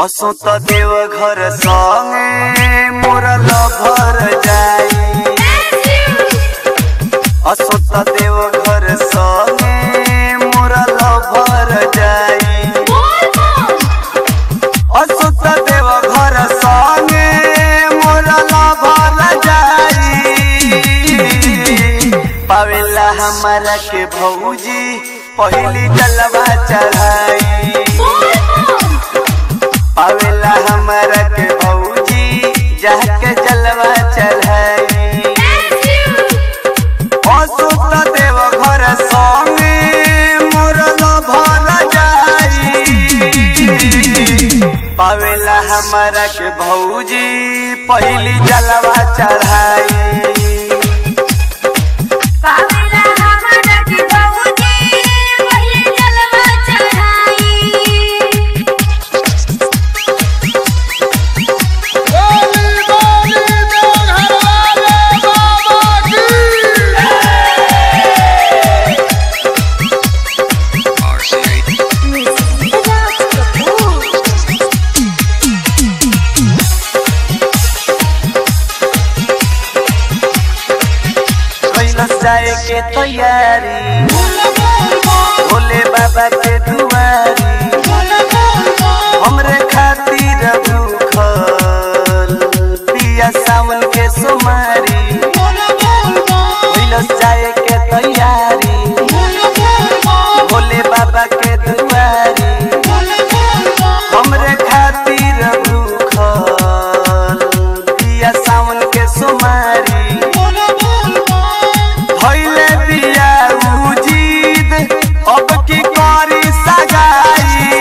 असो त देव घर संगे मोर लभर जाई असो त देव घर संगे मोर लभर जाई असो त देव घर संगे मोर लभर जाई पावेला हमारा के भौजी पहली जलवा चढ़ाई पावेला हमारा के भौजी जाके जलवा चढ़ाई असुत देव घर संगे मोर लभर जाई पावेला हमारा के भौजी पहली जलवा चढ़ाई बोली बोली देवघर वाले बाबा की कैलस जाए के तैयारी भोले बाबा के दुआरी हमरे खातिर भूखल पिया सावन के सुमारी कैलस जाए के तैयारी भोले बाबा के दुआरी हमरे खातिर भूखल पिया सावन के सुमारी भइले बिया उजीद अब की करी सगाई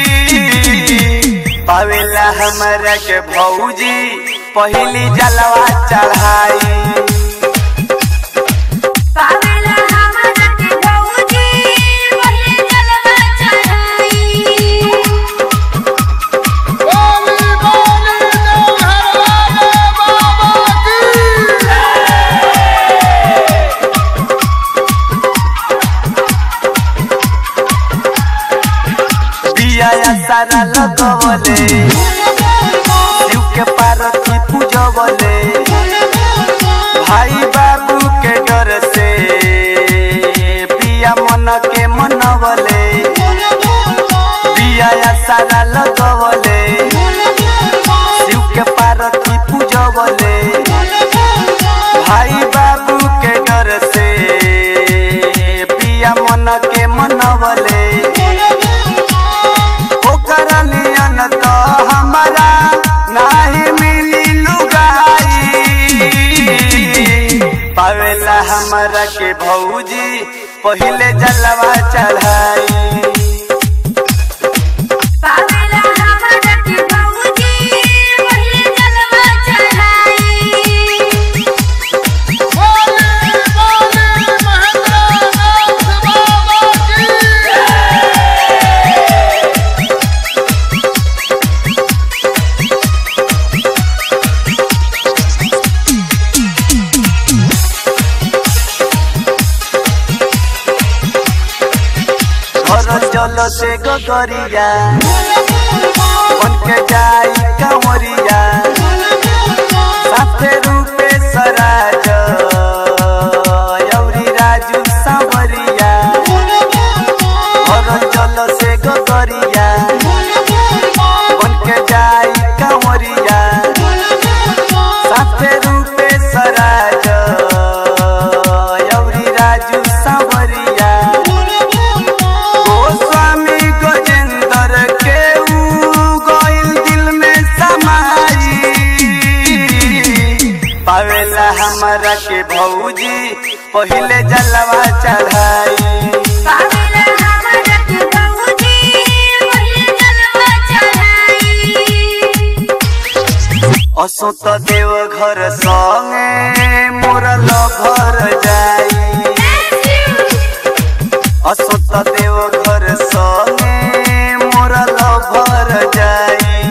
पावेला हमरा के भौजी पहली जलवा चढ़ाई बोली बोली देवघर वाले बाबा की बिया सारा लगवले शिव के पार्वती पूजवले भाई बाबू के डर से पिया मन के मनवले बिया सारा लगवले शिव के पार्वती पूजवले भाई बाबू के डर से पिया मन के मनवले ओकर नियन तो हमारा नाही मिली लुगाई पावेला हमारा के भौजी पहले जलवा चढ़ाई बोली बोली महेंद्रनाथ बाबा की घर जल से गगरिया बन के जाई कंवरिया साथे रूपे सराज यौरी राजू सांवरिया घर जल से गगरिया बन के जाई कंवरिया साथे रूपे सराज यौरी राजू सांवरिया गोस्वामी गजेंद्र के ऊ गइल दिल में समाई पावेला हमारा के भौजी पहले जलवा चढ़ाई असो त देव घर संगे मोर लभर जाई असो त देव घर संगे मोर लभर जाई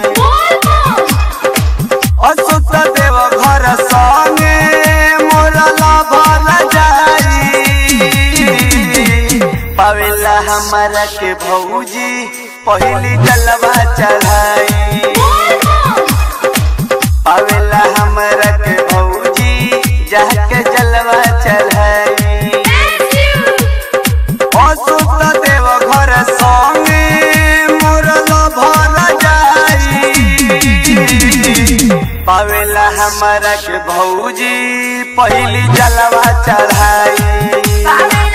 असो त देव घर संगे मोर लभर जाई पावेला हमारा के भौजी पहली जलवा चढ़ाई पावेला हमरा के भौजी जाके जलवा चढ़ाई असुत देव घर संगे मुरल भर जाई पावेला हमरा के भौजी पहली जलवा चढ़ाई